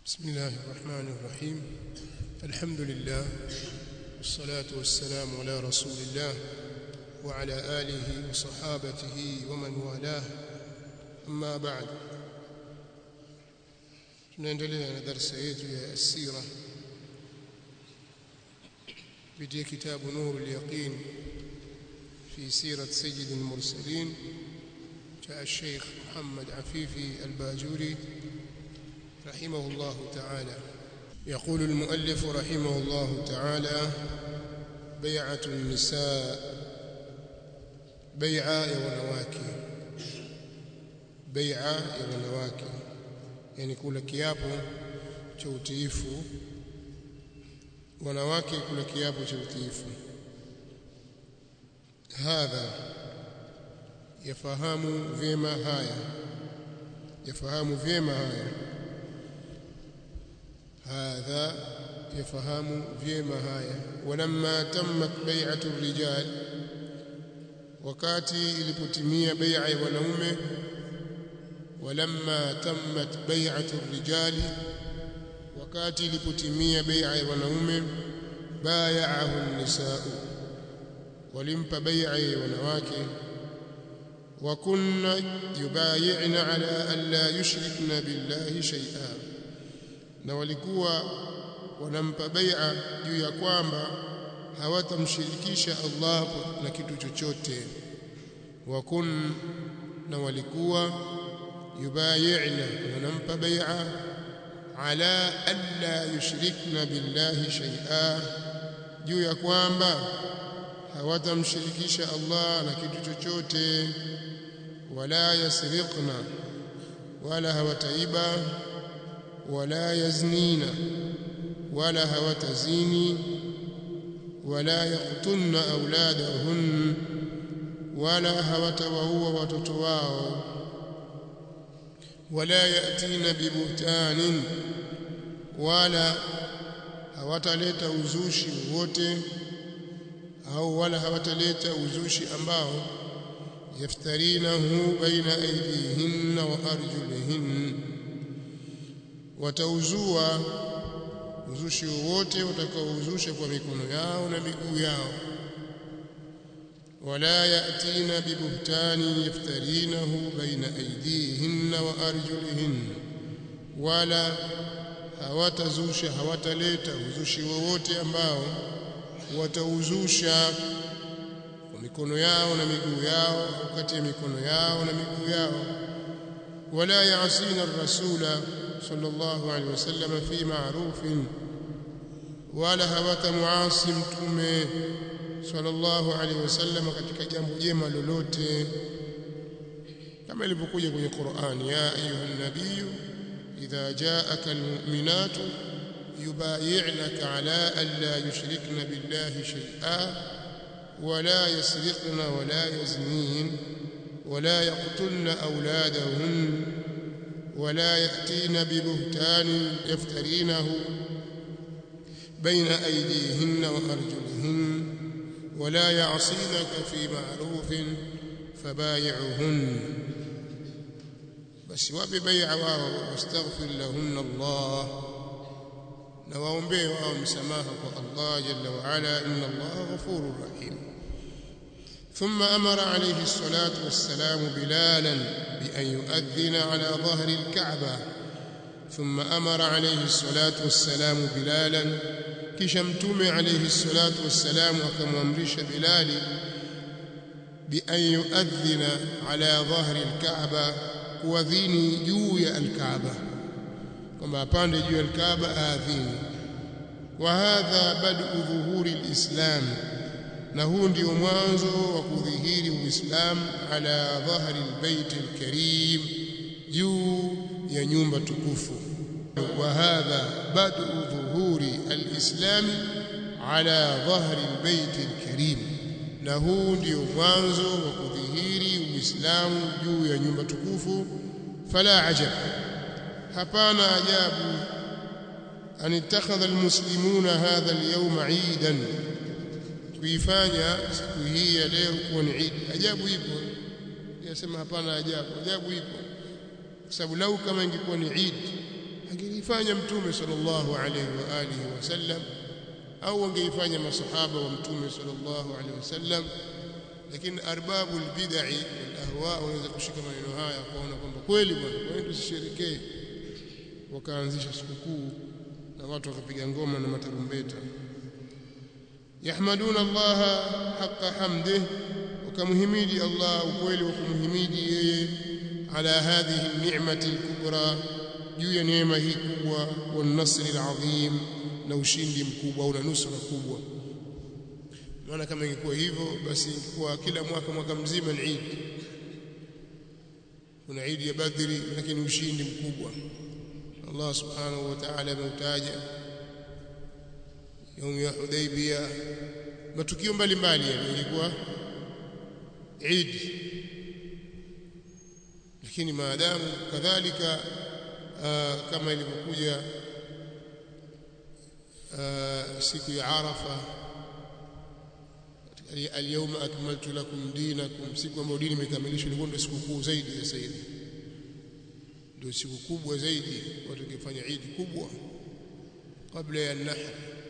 بسم الله الرحمن الرحيم الحمد لله والصلاة والسلام على رسول الله وعلى آله وصحابته ومن والاه أما بعد tunaendelea na darasa yetu ya asira kupitia kitabu nuru al-yaqin fi sirat sayyid al-mursalin cha Sheikh Muhammad Afifi al-Bajuri رحمه الله تعالى يقول المؤلف رحمه الله تعالى بيعة النساء بيعة يا wanawake bai'a ya wanawake yani kula kiapo cha utiifu wanawake kula kiapo cha utiifu hadha yafahamu vyema haya yafahamu vyema haya hadha yafahamu vyema haya walamma tammat bai'atu rijal wakati ilipotimia bai'a ya wanaume walamma tammat bai'atu rijali wakati ilipotimia bai'a ya wanaume bay'ahu an-nisaa walimpa bai'a ya wanawake wa kunna yubayi'na ala an la yushrikna billahi shay'an na walikuwa wanampa bai'a juu ya kwamba hawatamshirikisha Allah na kitu chochote wa kun na walikuwa yubayi'na wanampa bai'a ala alla yushrikna billahi shay'a juu ya kwamba hawatamshirikisha Allah na kitu chochote wala yasriqna wala hawataiba wala yaznina wala hawatazini wala yaqtunna auladahun wala hawatawaua watoto wao wala yatina bibuhtanin wala hawataleta uzushi wote au wala hawataleta uzushi ambao yaftarinahu baina aydihinna wa arjulihinna watauzua uzushi wowote watakaouzusha kwa mikono yao na miguu yao wala yatina bibuhtani yaftarinahu baina aydihinna wa arjulihinna wala hawatazusha hawataleta uzushi wowote ambao watauzusha kwa mikono yao na miguu yao au kati ya mikono yao na miguu yao wala yaasina ar-rasula صلى الله عليه وسلم في معروف ولا هوات معاصي متومه صلى الله عليه وسلم katika jambo jema lolote kama ilivyokuja kwenye Qur'an ya ayuha nabiy idha ja'aka almu'minatu yubayi'naka ala an la yushrikna billahi shay'a ولا يسرقن ولا يزنين ولا يقتلن أولادهن ولا يأتين ببهتان يفترينه بين أيديهن وأرجلهن ولا يعصينك في معروف فبايعهن بس وببيع واستغفر لهن الله نواombee wao msamaha kwa Allah jalla wa ala inna Allah ghafurur rahim ثم أمر عليه الصلاة والسلام بلالا بأن يؤذن على ظهر الكعبة ثم أمر عليه الصلاة والسلام بلالا كشمتم عليه الصلاة والسلام وكمامرش بلال بأن يؤذن على ظهر الكعبة kuadhini juu ya alkaaba kwamba apande juu ya alkaaba aadhini wa hadha badu dhuhuri alislam na huu ndio mwanzo wa kudhihiri uislamu ala dhahri albayt alkarim juu ya nyumba tukufu wa hadha badu dhuhuri alislam ala dhahri albayt alkarim na huu ndio mwanzo wa kudhihiri uislamu juu ya nyumba tukufu fala ajab hapana ajabu an ittakhadha almuslimuna hadha alyawma 'idan kuifanya siku hii ya leo kuwa ni Eid. Ajabu ipo. Yasema hapana ajabu. Ajabu ipo. Kwa sababu lau kama ingekuwa ni Eid angelifanya mtume sallallahu alaihi wa alihi wasallam au wangeifanya masahaba wa mtume sallallahu alaihi wasallam lakini arbabu albid'i wal ahwa wanaweza kushika maneno haya kuona kwamba kweli bwana kwa nini tusisherekee wakaanzisha sikukuu na watu wakapiga ngoma na matarumbeta yahmaduna Allah haqqa hamdih wakamhimidi Allah ukweli wa kumhimidi yeye ala hadhihi ni'mati al-kubra juu ya neema hii kubwa wa nasri al-azim na ushindi mkubwa au na nusra kubwa maana kama ingekuwa hivyo basi ingekuwa kila mwaka mwaka mzima ni Eid kuna Eid ya Badri lakini ushindi mkubwa Allah subhanahu wa ta'ala ameutaja يوم ya Hudaybiyah matukio mbalimbali yalikuwa Eid lakini maadamu kadhalika kama ilivyokuja siku ya Arafa al-yawma akmaltu lakum dinakum siku ambayo dini imekamilishwa ilikuwa ndio siku kuu zaidi sasa hivi ndio siku kubwa zaidi watu wakifanya Eid kubwa kabla ya nahr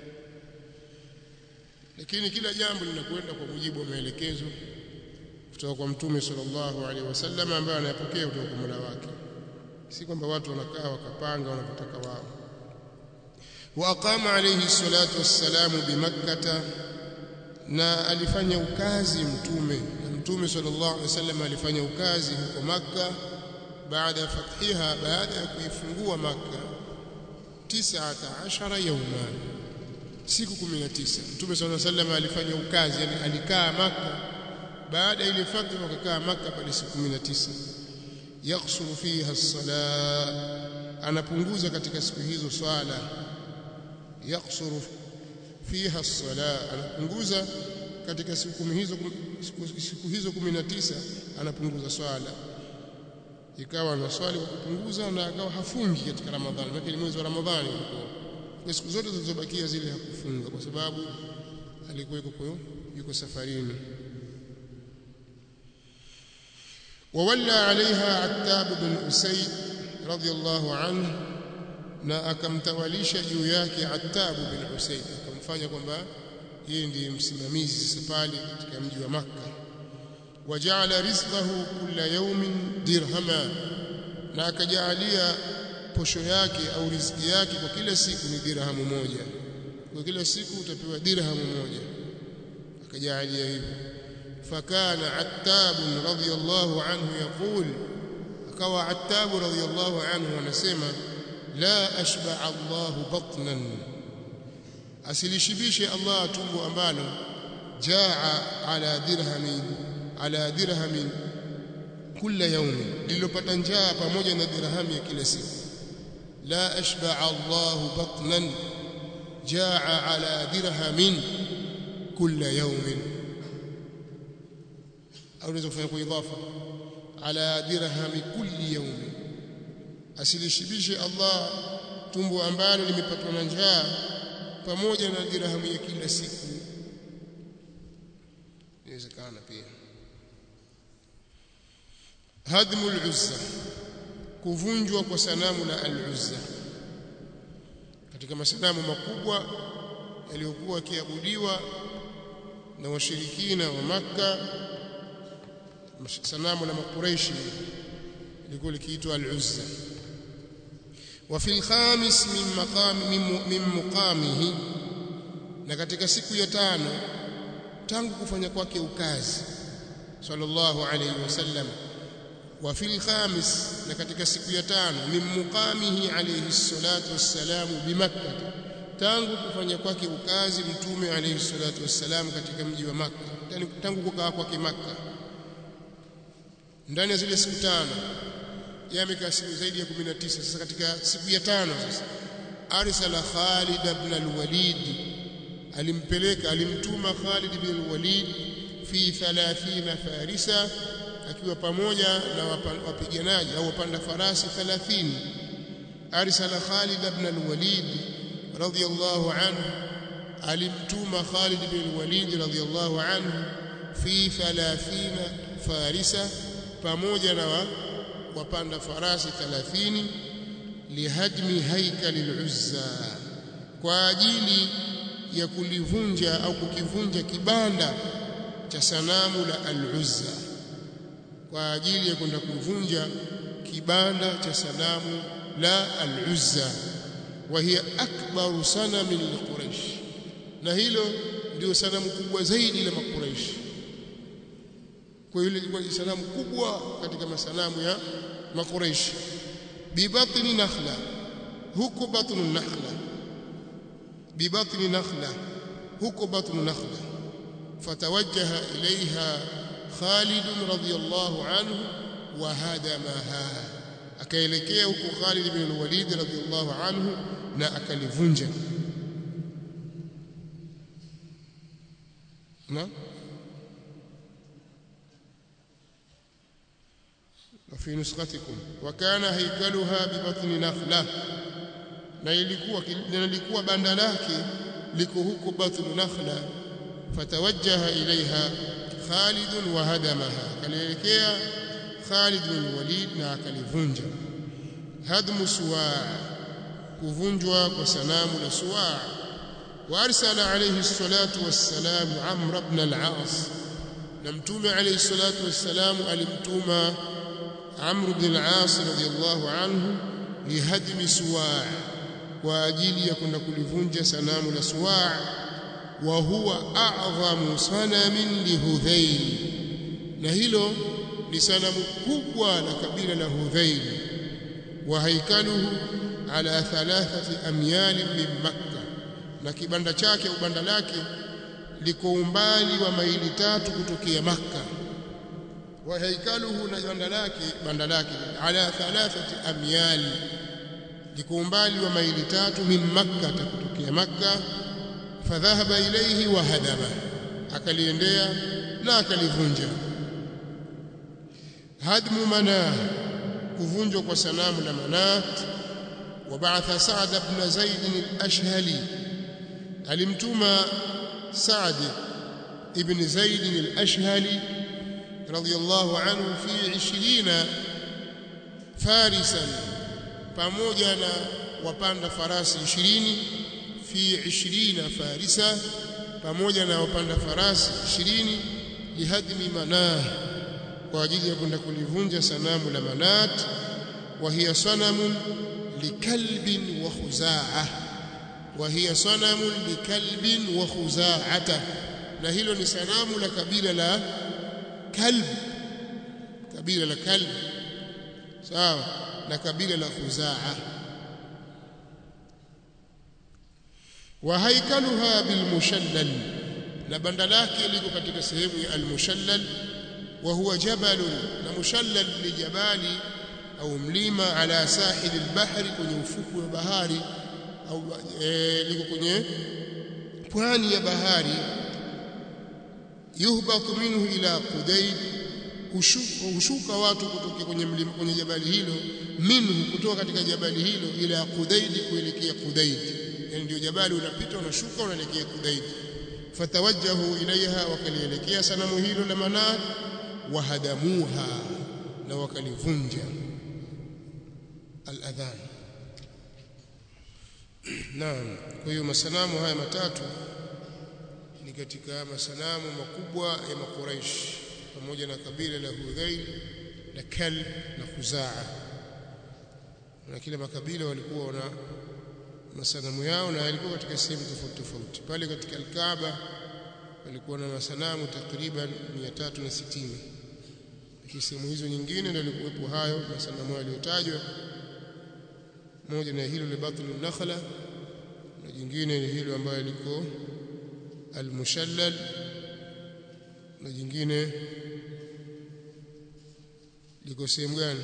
lakini kila jambo linakwenda kwa mujibu wa maelekezo kutoka kwa mtume sallallahu alaihi wasallam ambaye anayapokea kutoka kwa Mola wake si kwamba watu wanakaa wakapanga wanapotaka wao wa aqama alayhi salatu wassalamu bimakkah na alifanya ukazi mtume na mtume sallallahu alaihi wasallam alifanya ukazi huko makka baada ya fathiha baada ya kuifungua makka 19 yawma siku 19 mtume sallallahu alaihi wasallam alifanya ukazi yani alikaa makka baada ile fathi wakakaa makka pale siku 19 yaksuru fiha as-sala anapunguza katika siku hizo swala yaksuru fiha as-sala anapunguza katika siku hizo siku, siku hizo 19 anapunguza swala ikawa na swali kwa kupunguza na akawa hafungi katika Ramadhani lakini mwezi wa Ramadhani kwa siku zote zilizobakia zile hakufunga kwa sababu alikuwa yuko yuko safarini وولى عليها عتاب بن أسيد رضي الله عنه na akamtawalisha juu yake Attab bin Usaid akamfanya kwamba yeye ndiye msimamizi sasa pale katika mji wa Makka waja'ala rizqahu kulla yawmin dirhama na akajalia posho yake au riziki yake kwa kila siku ni dirhamu moja kwa kila siku utapewa dirhamu moja akajalia hivyo فكان عتاب رضي الله عنه يقول akawa عتاب رضي الله عنه anasema la ashba Allah batnan asilishibishe Allah tumbo ambalo jaa ala dirhamin ala dirhamin kila yaumi lilopata njaa pamoja na dirhamu ya kila siku la ashba Allah batnan jaa ala dirhamin kila yaumin au unaweza kufanya kwa idhafa ala dirhami kulli yawmi asilishibishe Allah tumbo ambalo limepatwa na njaa pamoja na dirhamu ya kila siku inawezekana pia hadmu al-uzza kuvunjwa kwa sanamu la al-uzza katika masanamu makubwa yaliyokuwa yakiabudiwa na washirikina wa Makka sanamu la makureishi lilikuwa likiitwa al-Uzza wa fil khamis min maqami min muqamihi na katika siku ya tano tangu kufanya kwake ukazi sallallahu alayhi wasallam wa fil khamis na katika siku ya tano min muqamihi alayhi salatu wassalamu bi makkah tangu kufanya kwake ukazi mtume alayhi salatu wassalam katika mji wa makkah tangu kukaa kwake makkah ndani ya zile siku tano yamekaa siku zaidi ya 19 sasa katika siku ya tano sasa arsala Khalid ibn al-Walid alimpeleka alimtuma Khalid ibn al-Walid fi 30 farisa akiwa pamoja na wapiganaji au wapanda farasi 30 arsala Khalid ibn al-Walid radiyallahu anhu alimtuma Khalid ibn al-Walid radiyallahu anhu fi 30 farisa pamoja na wapanda farasi 30 lihadmi haikali al-Uzza kwa ajili ya kulivunja au kukivunja kibanda cha sanamu la al-Uzza kwa ajili ya kwenda kuvunja kibanda cha sanamu la al-Uzza wa hiya akbaru sanamin li Quraysh na hilo ndio sanamu kubwa zaidi la makuraishi kwa hiyo ilikuwa ni sanamu kubwa katika masanamu ya makuraishi bibatni nakhla huko batnu nakhla bibatni nakhla huko batnu nakhla fatawajjaha ilaiha Khalid radhiyallahu anhu wa hadamaha akaelekea huko Khalid ibn al-Walid radhiyallahu anhu na akalivunja na وفي نسختكم وكان هيكلها ببطن نخله na ilikuwa lilikuwa banda lake liko huko batnu nakhla fatawajjaha ilaiha Khalid wa hadamaha kalielekea Khalid bin Walid na akalivunja hadmu suwa kuvunjwa kwa sanamu la suwa وارسل عليه الصلاه والسلام عمرو بن العاص نمتوم عليه الصلاه والسلام alimtuma عمرو بن العاص رضي الله عنه لهدم سواع kwa ajili ya kwenda kulivunja sanamu la suwa' wa huwa a'zamu sanamin lihudhail na hilo ni sanamu kubwa la kabila la hudhail wa haikaluhu ala thalathati amyal min makkah na kibanda chake ubanda lake liko umbali wa maili tatu kutokea makka wa haikaluhu na banda lake banda lake ala thalathati amyal liko umbali wa maili tatu min makka kutokea makka fadhahaba ilayhi wa hadama akaliendea na akalivunja hadmu manah kuvunjwa kwa sanamu la manat وبعث سعد بن زيد الأشهلي alimtuma Saad ibn Zaid al-Ashhali radiyallahu anhu fi 20 farisan pamoja na wapanda farasi 20 fi 20 farisa pamoja na wapanda farasi 20 lihadmi manah kwa ajili ya kwenda kulivunja sanamu la manat wa hiya sanamun likalbin wa khuza'ah وهي صنم لكلب وخزاعة na hilo ni sanamu la kabila la kalb kabila la kalb sawa na kabila la khuzaa wa haikaluha bilmushallal na banda lake liko katika sehemu ya almushallal wa huwa jabalun na mushallal ni jabali au mlima ala sahili albahri kwenye ufuku wa bahari au e, liko kwenye pwani ya bahari yuhbatu minhu ila Qudayd hushuka watu kutoka kwenye mlima kwenye jabali hilo minhu kutoka katika jabali hilo ila Qudayd kuelekea Qudayd yani ndio jabali unapita unashuka unaelekea Qudayd fatawajjahu ilaiha wakalielekea sanamu hilo la Manat wahadamuha na wakalivunja al-adhan Naam, kwa hiyo masanamu haya matatu ni katika masanamu makubwa ya Makuraish pamoja na kabila la Hudhail na Kalb na Khuzaa. Na kila makabila walikuwa wana masanamu yao na yalikuwa katika sehemu tofauti tofauti. Pale katika Al-Kaaba walikuwa na masanamu takriban 360. Lakini sehemu hizo nyingine ndio yalikuwepo hayo masanamu yaliyotajwa moja na hilo libatlu nakhla na jingine ni hilo ambayo liko almushallal na jingine liko sehemu gani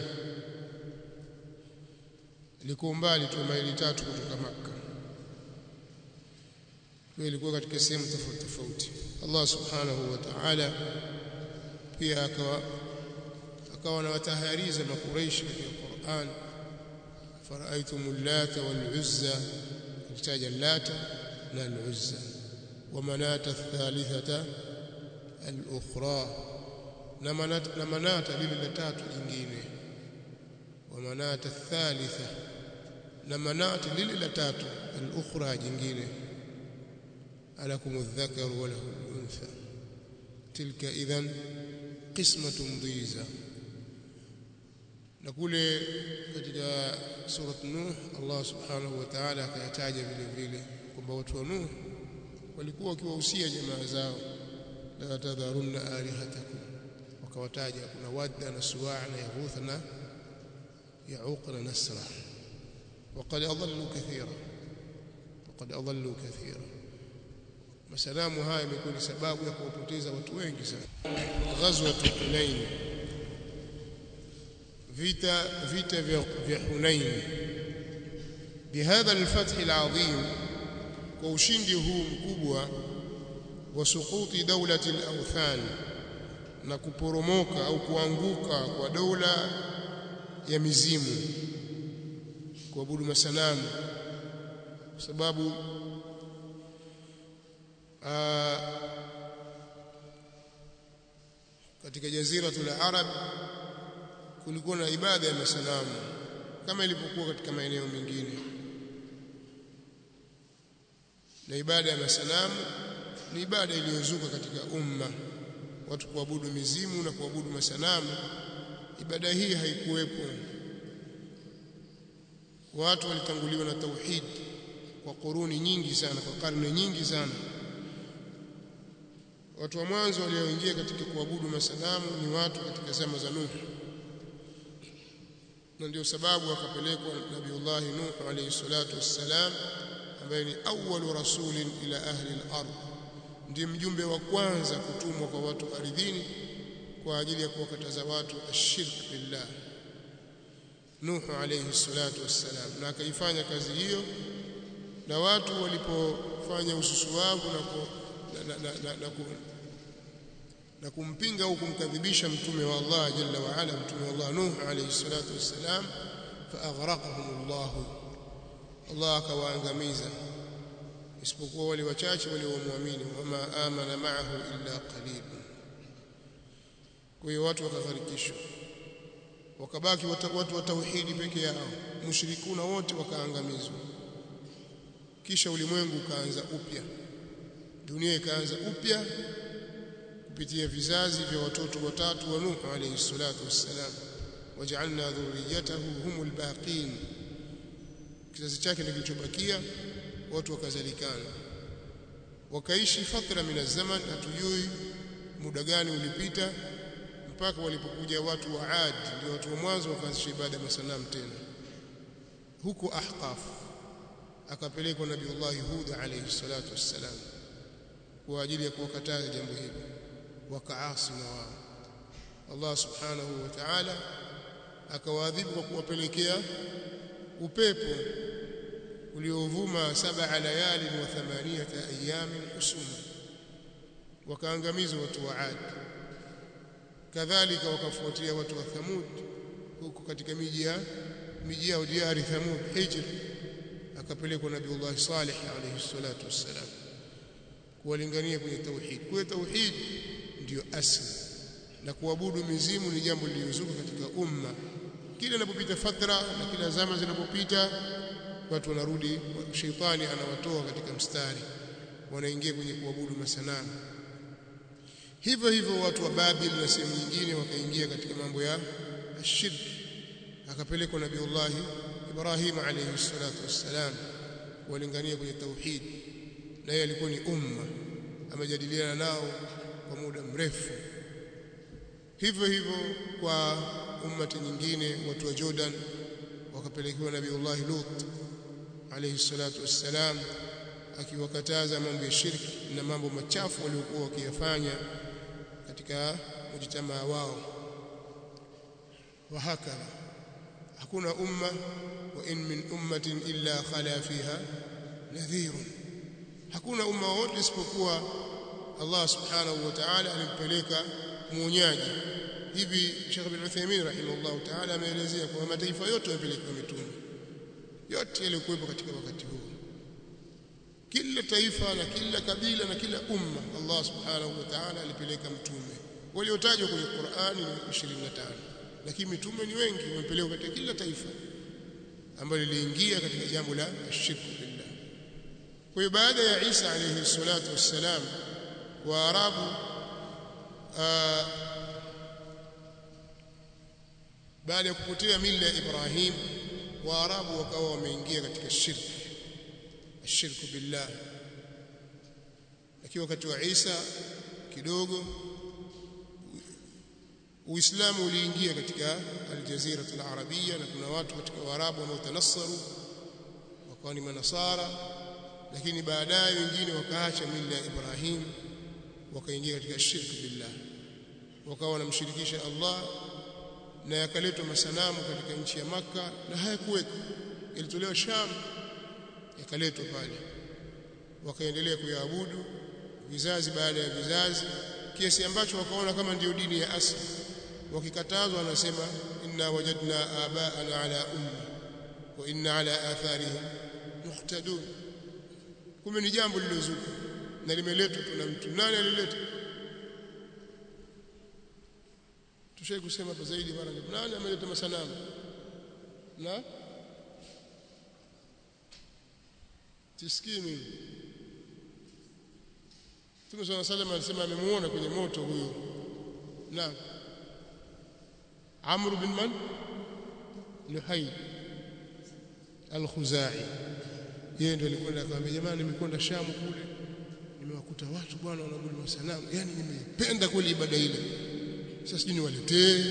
liko mbali tu maili tatu kutoka maka kwa ilikuwa katika sehemu tofauti tofauti Allah subhanahu wa ta'ala pia akawa akawa anawatahariza makuraishi katika Qur'an فرأيتم اللات والعزى احتاج اللات لا العزى ومناة الثالثة الأخرى لمناة لمناة للتات جنجينه ومناة الثالثة na manati lile la tatu al-ukhra jingine alakum adh-dhakar wa lahu al-untha tilka idhan qismatun dhiza na kule katika surat Nuh Allah subhanahu wa ta'ala akayataja vile vile kwamba watu wa Nuh walikuwa wakiwahusia jamaa zao la tadharunna alihatakum wakawataja kuna wadda na suwa' na yaghutha na yauq na nasra وقد أضلوا كثيرا وقد أضلوا كثيرا masalamu haya imekuwa ni sababu ya kuwapoteza watu wengi sana ghazwa Hunain vita vita vya Hunain bihadha alfath alazim kwa ushindi huu mkubwa wa suquti dawlati alawthan na kuporomoka au kuanguka kwa dola ya mizimu kuabudu masanamu kwa sababu aa, katika jaziratul arab kulikuwa na ibada ya masanamu kama ilivyokuwa katika maeneo mengine na ibada ya masanamu ni ibada iliyozuka katika umma watu kuabudu mizimu na kuabudu masanamu ibada hii haikuwepo watu walitanguliwa na tauhid kwa kuruni nyingi sana kwa karne nyingi sana watu wa mwanzo walioingia katika kuabudu masanamu ni watu katika zama za Nuh na ndio sababu akapelekwa Nabiullah Nuh alayhi salatu wassalam ambaye ni awwalu rasulin ila ahli al-ard ndiye mjumbe wa kwanza kutumwa kwa watu ardhini kwa ajili ya kuwakataza watu ashirk billah Nuh alayhi salatu wassalam na akaifanya kazi hiyo na watu walipofanya ususuwavu na, ku, na, na, na, na, ku, na kumpinga au kumkadhibisha mtume wa Allah jalla wa ala mtume wa Allah Nuh alayhi salatu wassalam faaghraqahum Allah Allah akawaangamiza isipokuwa wale wachache waliomwamini wama amana ma'ahu illa qalil kwa hiyo watu wakagharikishwa wakabaki watu wa tauhidi peke yao mushrikuna wote wakaangamizwa kisha ulimwengu ukaanza upya dunia ikaanza upya kupitia vizazi vya watoto watatu wa Nuh alayhi salatu wassalam waj'alna dhurriyyatahu humul baqin kizazi chake ndicho kilichobakia watu wakazalikana wakaishi fatra min zaman hatujui muda gani ulipita mpaka walipokuja watu wa Ad ndio watu wa mwanzo wakaanzisha ibada ya masanamu tena huko Ahqaf akapelekwa Nabiullah Hud alayhi salatu wassalam kwa ajili ya kuwakataza jambo hili wakaasi na wao Allah subhanahu wa ta'ala akawaadhibu kwa kuwapelekea upepo uliovuma saba layali wa thamaniyata ayamin husuma wakaangamizwa watu wa Ad kadhalika wakafuatia watu wa Thamud huko katika miji ya miji yao diari Thamud Hijr akapelekwa Nabiullah Salih alayhi salatu wassalam kuwalingania kwenye tauhid kwa tauhid ndiyo asli na kuabudu mizimu ni jambo lililozuka katika umma kila inapopita fatra na kila zama zinapopita watu wanarudi sheitani anawatoa katika mstari wanaingia kwenye kuabudu masanamu hivyo hivyo watu wa Babil na sehemu nyingine wakaingia katika mambo ya shirk akapelekwa Nabiullah Ibrahim alayhi salatu wassalam walingania kwenye tauhid na yeye alikuwa ni umma amejadiliana nao kwa muda mrefu hivyo hivyo kwa ummati nyingine watu wa Jordan wakapelekewa Nabiullah Lut alayhi salatu wassalam akiwakataza mambo ya shirki na mambo machafu waliokuwa wakiyafanya katika mujtamaa wao wahakadha hakuna umma wa in min ummatin illa khala fiha nadhirun hakuna umma wote isipokuwa Allah subhanahu wa ta'ala alimpeleka muonyaji hivi Sheikh bin Uthaymeen rahimahullah ta'ala ameelezea kwamba mataifa yote yamepelekwa mitume yote yaliokuwepo katika wakati huo kila taifa na kila kabila na kila umma Allah subhanahu wa ta'ala alipeleka mtume waliotajwa kwenye Qur'ani ni 25 lakini mitume ni wengi wamepelekwa katika kila taifa ambalo liliingia katika jambo la shirku billah kwa hiyo baada ya Isa alayhi salatu wassalam waarabu baada ya kupotea mila ya Ibrahim waarabu wakawa wameingia katika shirki ashirku billah lakini wakati wa Isa kidogo Uislamu uliingia katika aljazira alarabia na kuna watu katika Waarabu wanaotanassaru wakawa ni manasara lakini baadaye wengine wakaacha mila ya Ibrahim wakaingia katika shirki billah wakawa wanamshirikisha Allah na yakaletwa masanamu katika nchi ya maka na hayakuweko ilitolewa Sham yakaletwa pale wakaendelea kuyaabudu vizazi baada ya vizazi kiasi ambacho wakaona kama ndiyo dini ya asili wakikatazwa wanasema inna wajadna abaana ala ummi wa inna ala atharihim muhtadun kumbe ni jambo lilozuka na limeletwa tuna mtu nani alileta tushai kusema hapa zaidi mara ngapi nani ameleta masanamu na tisikii mimi Mtume صلى الله عليه وسلم alisema amemuona kwenye moto huyo na Amr bin man Luhay al-Khuzai yeye ndiye alikwenda akamwambia jamani nimekwenda Shamu kule nimewakuta watu bwana wanaabudu masanamu yani nimependa kweli ibada ile sasa sijui niwaletee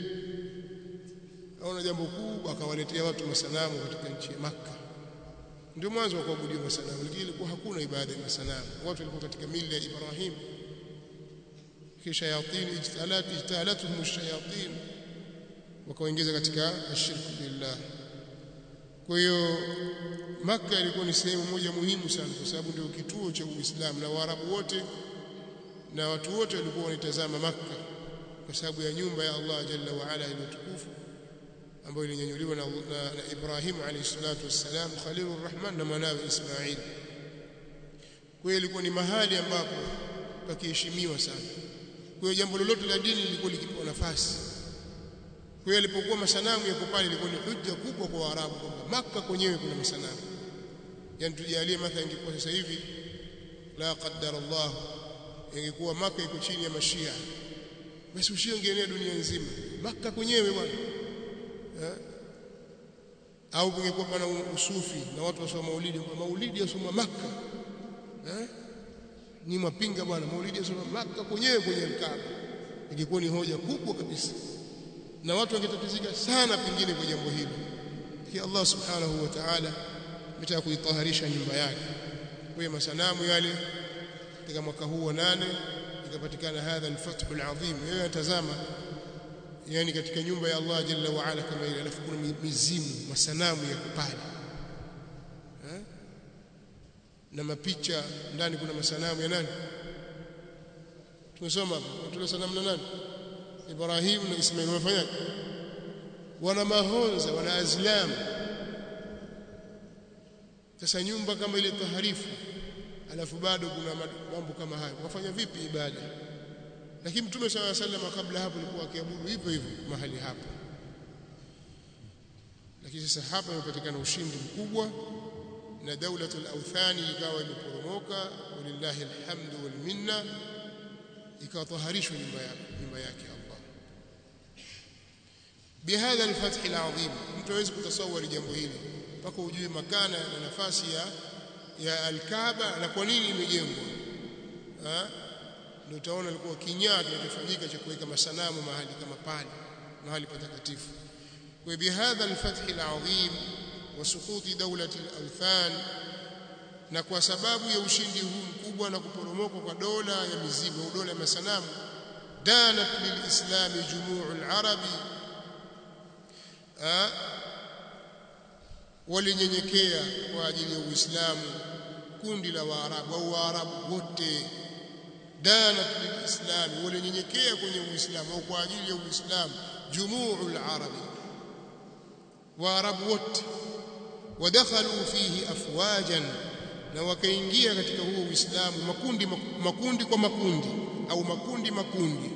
aona jambo kubwa akawaletea watu masanamu katika nchi ya Makka ndio mwanzo wa kuabudia masanamu lakini ilikuwa hakuna ibada ya masanamu watu walikuwa katika mila ya Ibrahim kisha shayatin ijtalat ijtalatuhum ash-shayatin wakawaingiza katika ashirku billah kwa hiyo Makka ilikuwa ni sehemu moja muhimu sana kwa sababu ndio kituo cha Uislamu na Waarabu wote na watu wote walikuwa wanitazama Makka kwa sababu ya nyumba ya Allah jalla wa ala iliyotukufu ambayo ilinyanyuliwa na, na, na Ibrahim alayhi salatu wassalam Khalilur Rahman na mwanawe Ismail. Kwa hiyo ilikuwa ni mahali ambapo pakiheshimiwa sana. Kwa hiyo jambo lolote la dini lilikuwa likipewa nafasi. Kwa hiyo alipokuwa masanamu yako pale ilikuwa ni hujja kubwa kwa Waarabu kwamba Makka kwenyewe kuna masanamu. Yaani tujalie mathalan ingekuwa sasa hivi la qaddar Allah ingekuwa Makka iko chini ya Mashia. Basi ushia ungeenea dunia nzima. Makka kwenyewe bwana eh? au kungekuwa pana usufi na watu wasoma maulidi kwa maulidi yasoma maka eh? ni mapinga bwana maulidi yasoma maka kwenyewe kwenye Kaaba ingekuwa ni hoja kubwa kabisa na watu wangetatizika sana pengine kwa jambo hili lakini Allah subhanahu wa ta'ala ametaka kuitaharisha nyumba yake kwa masanamu yale katika mwaka huu wa nane ikapatikana hadha al-fathu al-azim wewe tazama yani katika nyumba ya Allah jalla wa ala kama ile alafu kuna mizimu masanamu ya pale eh? na mapicha ndani kuna masanamu ya nani tumesoma tuna sanamu na nani Ibrahim na Ismail wamefanyaje wana mahonza wana azlam sasa nyumba kama ile taharifu alafu bado kuna mambo kama hayo wafanya vipi ibada lakini mtume swalla sallam kabla hapo alikuwa akiabudu hivyo hivyo mahali hapo lakini sasa hapa imepatikana ushindi mkubwa na daulatul awthani ikawa imeporomoka walillahi alhamdu wal minna ikataharishwa nyumba yake nyumba yake Allah bihadha alfath alazim mtu hawezi kutasawari jambo hili mpaka ujue makana na nafasi ya ya alkaaba na kwa nini imejengwa ndio utaona ilikuwa kinyaa kinachofanyika cha kuweka masanamu mahali kama pale mahali patakatifu kwa bihadha alfath alazim wa suquti dawlati alawthan na kwa sababu ya ushindi huu mkubwa na kuporomoka kwa dola ya mizigo au dola ya masanamu danat lilislam jumuu alarabi walinyenyekea kwa ajili ya uislamu kundi la waarabu au waarabu wote danat lilislam walinyenyekea kwenye uislamu au kwa ajili ya uislamu jumuu alarabi waarabu wote wadakhalu fihi afwajan na wakaingia katika huo uislamu makundi makundi kwa makundi au makundi makundi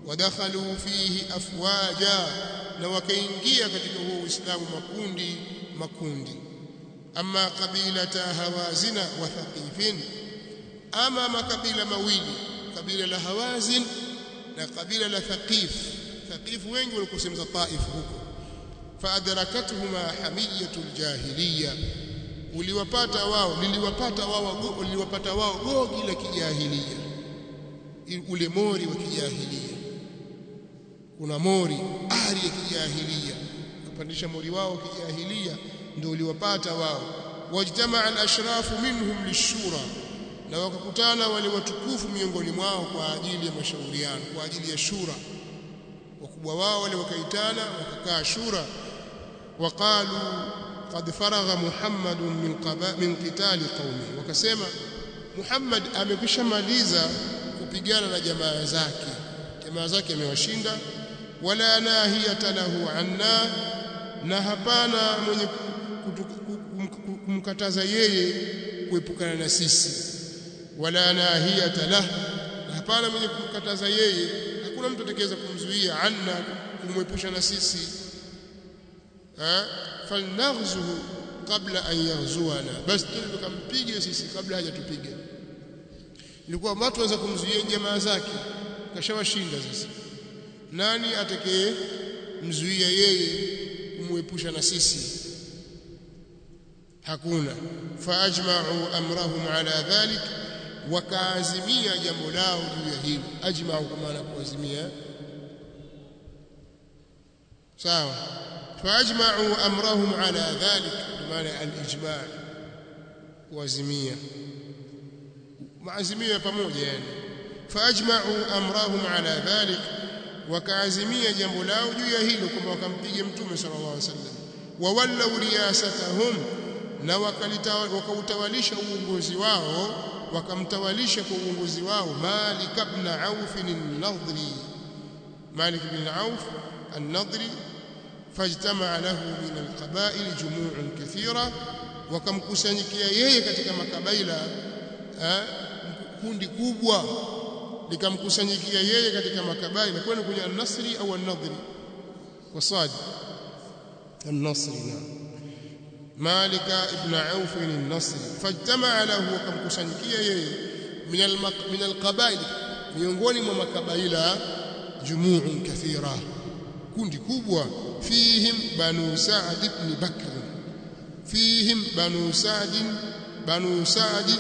wadakhalu fihi afwaja na wakaingia katika huo uislamu makundi makundi ama kabilata hawazina wa thaqifin ama makabila mawili kabila la hawazin na kabila la thaqif thaqif wengi walikusemza taif huko faadrakatuhuma hamiyatu aljahiliya uliwapata wao liliwapata wao liliwapata wao gogi la kijahilia ule mori wa kijahilia kuna mori ari ya kijahilia kupandisha mori wao kijahilia ndio uliwapata wao wajtamaa al-ashrafu minhum lishura na wakakutana wale watukufu miongoni mwao kwa ajili ya mashauriano kwa ajili ya shura wakubwa wao wale wakaitana wakakaa shura waqalu qad faragha muhammad min qaba min qitali qaumi wakasema muhammad amekwishamaliza kupigana na jamaa zake jamaa zake amewashinda wala nahiyata lahu anna na hapana mwenye kumkataza yeye kuepukana na sisi wala nahiyata lah na hapana mwenye kumkataza yeye hakuna mtu atakayeweza kumzuia anna kumwepusha na sisi ha falnaghzuhu kabla an yaghzuana basi tukampige sisi kabla hajatupiga ilikuwa watu waweza kumzuia jamaa zake kashawashinda sasa nani atakaye mzuia yeye kumwepusha na sisi hakuna faajma'u amrahum ala dhalik wakaazimia jambo lao juu ya hilo ajma'u kwa maana kuazimia sawa faajma'u amrahum ala dhalik maana al-ijma' kuazimia maazimio ya pamoja yani faajma'u amrahum ala dhalik wakaazimia jambo lao juu ya hilo kwamba wakampiga mtume sallallahu alaihi wasallam wawallau riyasatahum na wakautawalisha uongozi wao wakamtawalisha kwa uongozi wao Malik ibn Auf an-Nadri Malik ibn Auf an-Nadri fajtama lahu min al-qaba'il jumu'un kathira wakamkusanyikia yeye katika makabaila kundi kubwa likamkusanyikia yeye katika makabaila kwani kwenye an-Nasri au an-Nadri kwa sadi an-Nasri naam مالك ابن عوف النصري فاجتمع له وكمكسانيkia yeye من المق... من القبائل miongoni mwa makabaila jumu'un kathira kundi kubwa fihim banu sa'd ibn bakr fihim banu sa'd banu sa'd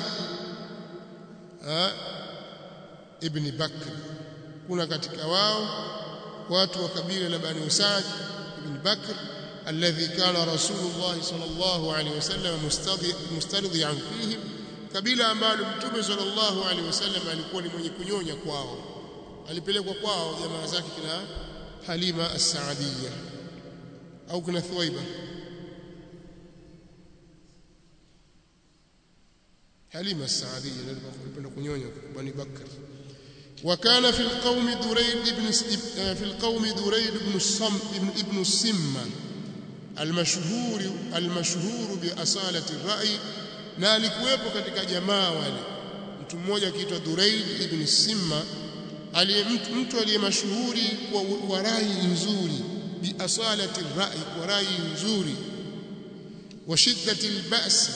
ibn bakr kuna katika wao watu wa kabila la banu sa'd ibn bakr الذي كان رسول الله صلى الله عليه وسلم مسترضيا فيهم kabila ambalo mtume sallallahu alaihi wasallam alikuwa ni mwenye kunyonya kwao alipelekwa kwao jamaa zake kina Halima as-Saadiyya au kina Thuwaiba Halima as-Saadiyya alipenda kunyonya Bani Bakr وكان في القوم دريد بن في القوم دريد بن الصم ابن السمه المشهور المشهور بأصالة الرأي na alikuwepo katika jamaa wale mtu mmoja akiitwa Duraid ibn Simma aliye mtu aliye mashuhuri kwa wa rai nzuri bi asalati rai kwa rai nzuri wa shiddati albas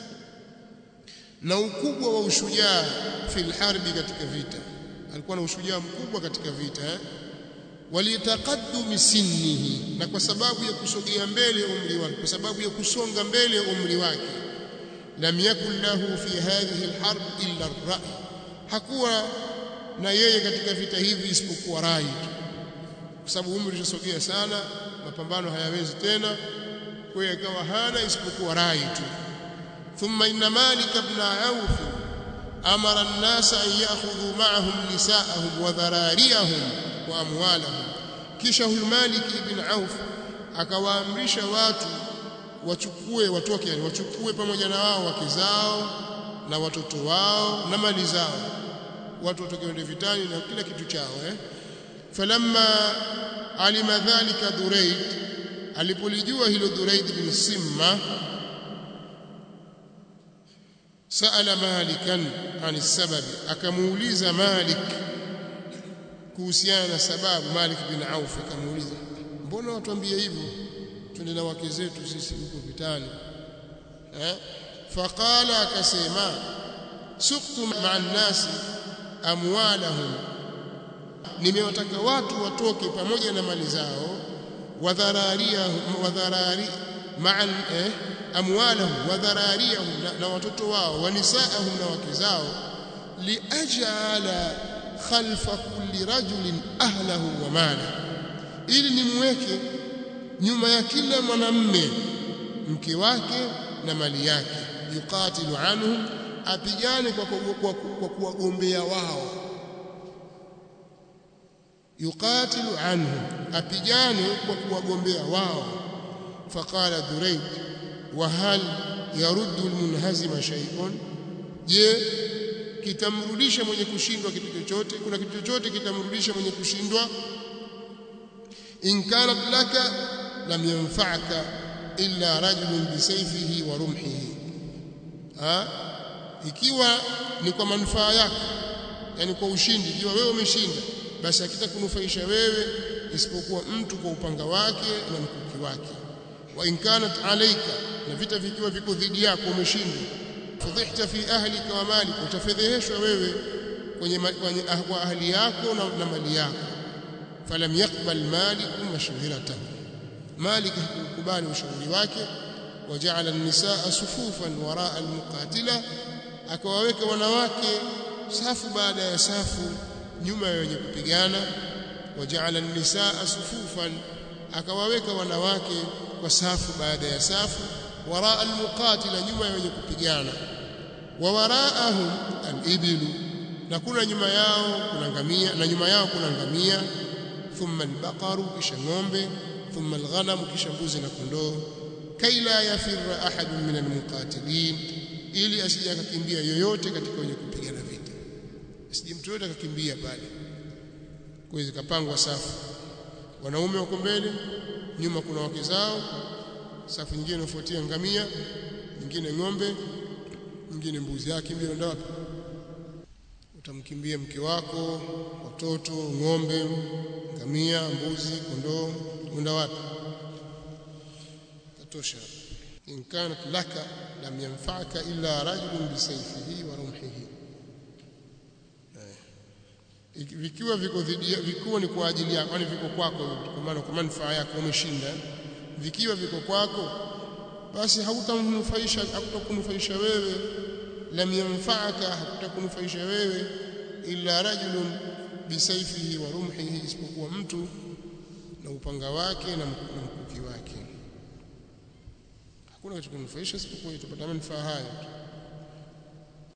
na ukubwa wa ushujaa fil harbi katika vita alikuwa na ushujaa mkubwa katika vita eh? walitaqaddumi sinnihi na kwa sababu ya kusogea mbele umri wake kwa sababu ya kusonga mbele umri wake lam yakun lahu fi hadhihi alharb illa ar-ra'i hakuwa na yeye katika vita hivi isipokuwa rai tu kwa sababu umri ulisogea sana mapambano hayawezi tena kwa hiyo ikawa hana isipokuwa rai tu thumma inna malik ibn auf amara an-nasa an ya'khudhu ma'ahum nisa'ahum wa dharariyahum wa amwalahum kisha huyu Malik ibn Auf akawaamrisha watu wachukue watoke yani wachukue pamoja na wao wake zao na watoto wao na mali zao watu watoke wende vitani na kila kitu chao eh falamma alima dhalika Duraid alipolijua hilo Duraid bin Simma سأل مالكا عن السبب akamuuliza Malik kuhusiana na sababu Malik bin Auf akamuuliza mbona watuambie hivyo twende na wake zetu sisi huko vitani eh faqala akasema suktu ma'a nasi amwalahum nimewataka watu watoke pamoja na mali zao wadharariyahum wadharari ma'a eh amwalahum wadharariyahum na, na watoto wao wanisaahum na wake zao liajala khalfa kulli rajulin ahlahu wa mala ili nimweke nyuma ya kila mwanamme mke wake na mali yake yuqatilu anhum apigane kwa kwa kwa kuwagombea wao yuqatilu anhum apigane kwa kuwagombea wao faqala durayd wa hal yaruddu almunhazima shay'un je kitamrudisha mwenye kushindwa kitu chochote kuna kitu chochote kitamrudisha mwenye kushindwa in kanat laka lam yanfa'ka illa rajulun bisayfihi wa rumhihi ha ikiwa ni kwa manufaa yako yani kwa ushindi ikiwa wewe umeshinda basi hakitakunufaisha wewe isipokuwa mtu kwa upanga wake na mkuki wake wa in kanat alayka na vita vikiwa viko dhidi yako umeshinda fudhihta fi ahlika wa malik utafedheheshwa wewe kwenye kwenye kwa ahli yako na, na mali yako falam yaqbal malik mashwiratahu malik hakukubali ushauri wake waja'ala an-nisaa sufufan waraa al-muqatila akawaweka wanawake safu baada ya safu nyuma ya wenye kupigana waja'ala an-nisaa sufufan akawaweka wanawake kwa safu baada ya safu waraa al-muqatila nyuma ya wenye kupigana wa waraahum al-ibilu na kuna nyuma yao kuna ngamia na nyuma yao kuna ngamia thumma al-baqaru kisha ng'ombe thumma al-ghanam kisha mbuzi na kondoo kaila yafirra ahadun min al-muqatilin ili asije akakimbia yoyote katika wenye kupigana vita asije mtu yote akakimbia pale kwa hiyo kapangwa safu wanaume wako mbele nyuma kuna wake zao safu nyingine inafuatia ngamia nyingine ng'ombe nyingine mbuzi yake mbio ndio wapi utamkimbia mke wako watoto ng'ombe ngamia mbuzi kondoo unda wapi tatosha in kanat laka lam yanfa'aka illa rajulun bisayfihi wa rumhihi vikiwa viko dhidi vikiwa ni kwa ajili yako yani viko kwako kwa maana kwa manufaa yako umeshinda vikiwa viko kwako basi hautamnufaisha hakutakunufaisha wewe lam yanfa'aka hakutakunufaisha wewe illa rajulun bisayfihi wa rumhihi isipokuwa mtu na upanga wake na mkuki wake hakuna kitu kunufaisha isipokuwa utapata manufaa haya tu